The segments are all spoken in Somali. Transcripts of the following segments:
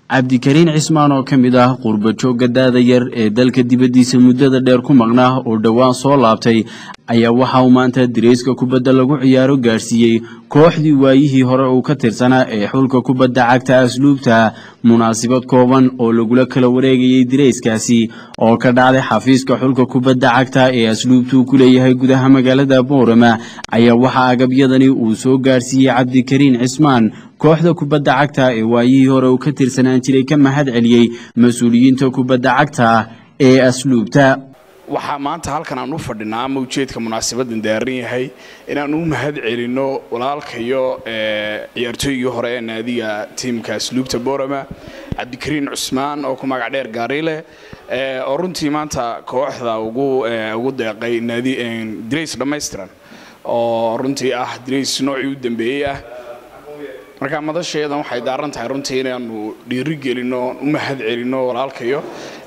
cabdikariin cismaan oo ka mid ah qurbajoogga daada yar ee dalka dibaddiisa muddada dheer ku maqnaa oo dhowaan soo laabtay ayaa waxa uu maanta dirayska kubadda lagu ciyaaro gaadhsiiyey kooxdii waayihii hore uu ka tirsanaa ee xulka kubadda cagta asluubta munaasabad kooban oo lagula kala wareegayey dirayskaasi oo ka dhacday xafiiska xulka kubadda cagta ee asluubtuu ku leeyahay gudaha magaalada boorama ayaa waxaa agabyadani uu soo gaadhsiiyey cabdikariin cismaan kooxda kubadda cagta ee waayihii hore uu ka tirsanaan jiray ka mahad celiyey mas-uuliyiinta kubadda cagta ee asluubta waxaa maanta halkan aan u fadhinaa ama ujeedka munaasabadan daaran yahay inaan u mahad celinno walaalkayo ciyaartooygii hore ee naadiga tiimka asluubta borama cabdikariin cusmaan oo ku magac dheer gaarile oo runtii maanta kooxda ugu deeqay dirays dhammaystiran oo runtii ah dirays noocii u dambeeyey ah marka madasheedan waxay daaran tahay runtii inaanu dhiiri gelinno u mahad celinno walaalkayo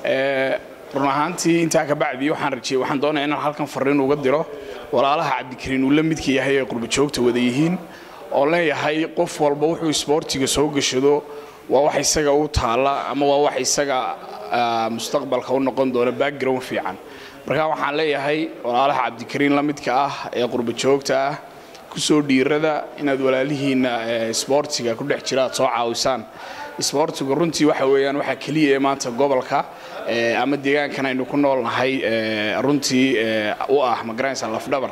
run ahaantii intaa kabacdii waxaan rajeyey waxaan doonaya inaan halkan fariin uga diro walaalaha cabdikariin uu la midka yahay ee qurbajoogta wada yihiin oo leeyahay qof walba wuxuu isboortiga soo gashado waa wax isaga u taalla ama waa wax isaga mustaqbalka u noqon doona background fiican marka waxaan leeyahay walaalaha cabdikariin la midka ah ee qurbajoogta ah kusoo dhiirada inaad walaalihiinna isboortiga ku dhex jira aad soo caawisaan isboortigu runtii waxa weeyaan waxaa keliya ee maanta gobolka ama deegaankan aynu ku noolnahay runtii u ah magaranaysa lafdhabar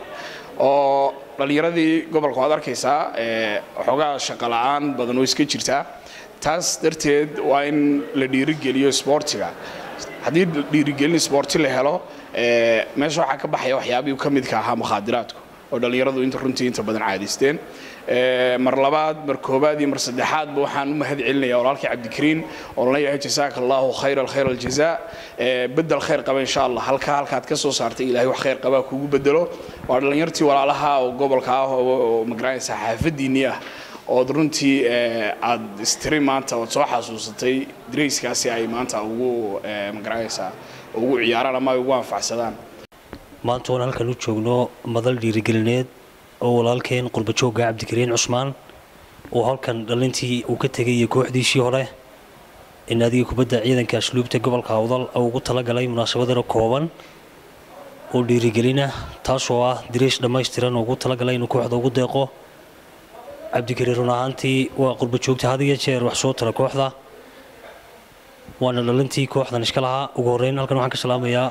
oo dhallinyaradii gobolka waad arkaysaa xoogaa shaqola'aan badan oo iska jirtaa taas darteed waa in la dhiirigeliyo isboortiga haddii dhiirigelin isboorti la helo meesha waxaa ka baxaya waxyaabihii ka midka ahaa mukhaadiraadku oo dhallinyaradu inta runtii inta badan caadaysteen mar labaad mar koobaad iyo mar saddexaadba waxaan u mahad celinaya walaalkii cabdikariin oon leeyahay jasaaka allahu khayra alkhayr aljazaa bedel khayr qaba insha allah halkaa halkaad ka soo saartay ilaahay wax khayr qabaa kugu bedelo waa dhallinyartii walaalaha oo gobolka ah oo magaranaysa xaafadiinnii ah ood runtii aad istiri maanta ood soo xasuusatay darayskaasi ay maanta ugu magaranaysaa ugu ciyaaraan ama ay ugu anfacsadaan maanta waan halkan u joogno madal dhiirigelineed oo walaalkeen qurbajoogga cabdikariin cusmaan oo halkan dhalintii uu ka tegay iyo kooxdiisii hore in adiga kubadda ciidanka asluubta gobolka awdal ugu talagalay munaasabadana kooban oo dhiirigelina taasoo ah diriish dhammaystiran oo ugu talagalay inuu kooxda ugu deeqo cabdikariin run ahaantii waa qurbajoogta had iyo jeer wax soo tara kooxda waana dhalintii kooxdan iska lahaa ugu horreyn halkan waxaan ka salaamayaa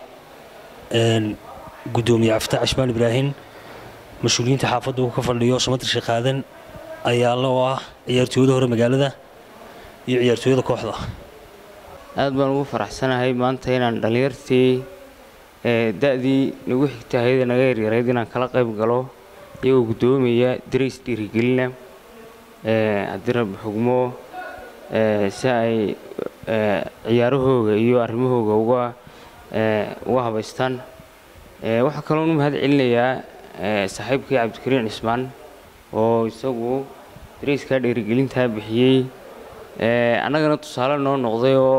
gudoomiye cafta cismaan ibraahim mas-uuliyiinta xaafadda uu ka fadhiyo samatir sheekaadan ayaala oo ah ciyaartooyada hore magaalada iyo ciyaartooyada kooxda aad baan ugu faraxsanahay maanta inaan dhallinyartii da-dii nagu xigtay hayada naga yaryarayd inaan kala qayb galo iyagoo guddoomaya darays dhiirigelina haddii rabbi xugmo si ay ciyaarahooga iyo arrimahooga uga uga habaystaan waxaa kaloon u mahad celinayaa saaxiibkii cabdikariin cismaan oo isagu darayskaa dhiirigelintaa bixiyey annagana tusaale noo noqday oo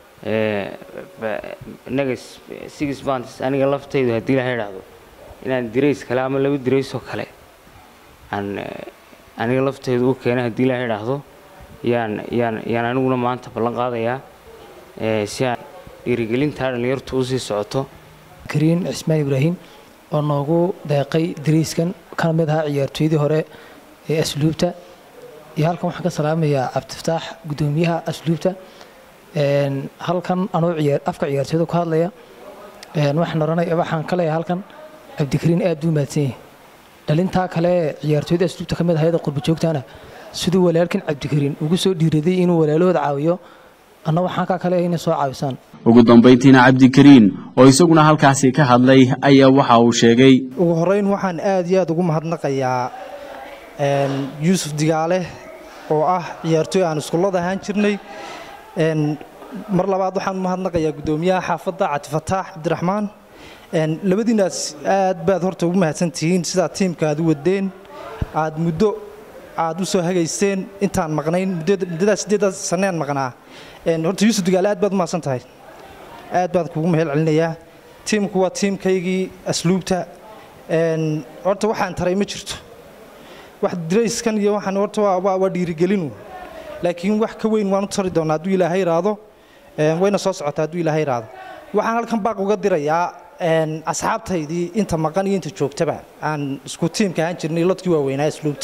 innaga six bands aniga laftaydu haddii laha idhaahdo inaan dirays kale ama laba diraysoo kale aan aniga laftaydu u keenay haddii laha idhaahdo yaan yaan yaan aniguna maanta ballan qaadayaa si aan dhiirigelintaa dhallinyartu usii socoto kariin cismaan ibraahim oo noogu deeqay dariiskan kana mid ahaa ciyaartooydii hore ee asluubta iyo halkan waxaan ka salaamayaa cabdifataax guddoomiyaha asluubta halkan anoo afka ciyaartooyda ku hadlaya waxaan oranaya waxaan ka leeyahay halkan cabdikariin aad buu mahadsan yahay dhalintaa kale ciyaartooyda asluubta ka mid ahayda qurbajoogtana siduu walaalkan cabdikariin ugu soo dhiiraday inuu walaalahooda caawiyo anna waxaan kaa kale inay soo caawisaan ugu dambayntiina cabdikariin oo isaguna halkaasi ka hadlay ayaa waxa uu sheegay ugu horeyn waxaan aad iyo aad ugu mahadnaqayaa yuusuf digaale oo ah ciyaartooy aan iskullada ahaan jirnay mar labaad waxaan u mahadnaqayaa guddoomiyaha xaafadda cabdifataax cabdiraxmaan labadiinaas aad baad horta ugu mahadsantihiin sidaad tiimka aad u wadeen aad muddo aad u soo hagayseen intaan maqnayn muddadaas sideedaas sannean maqnaa horta yuusuf digaale aad baad u mahadsan tahay aad baan kugu mahel celinayaa tiimku waa tiimkaygii asluubta horta waxaan taray ma jirto wax dirayskan iyo waxaan horta waa waa dhiirigelinu laakiin wax ka weyn waan u tari doonaa hadduu ilaahay iraado wayna soo socotaa hadduu ilaahay iraado waxaan halkan baaq uga dirayaa asxaabtaydii inta maqan iyo inta joogtaba aan isku tiimka ahaan jirnay lodkii waaweynaa asluubta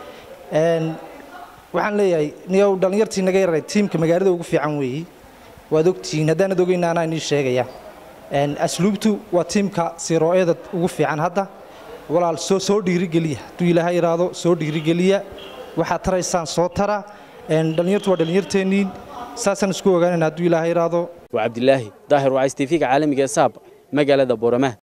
waxaan leeyahay niyow dhallinyartii naga yaray tiimka magaalada ugu fiican weeyi waad ogtihiin haddaanad ogeyna anaa inii sheegaya asluubtu waa tiimka siroo'eeda ugu fiican hadda walaal soo soo dhiirigeliya hadduu ilaahay iraado soo dhiirigeliya waxaad taraysaan soo tara dhallinyartu waa dhallinyarteenniin saasaan isku ogaanayna hadduu ilaahay iraado waa cabdilaahi daahir wacays tv-ga caalamiga ee saab magaalada boorama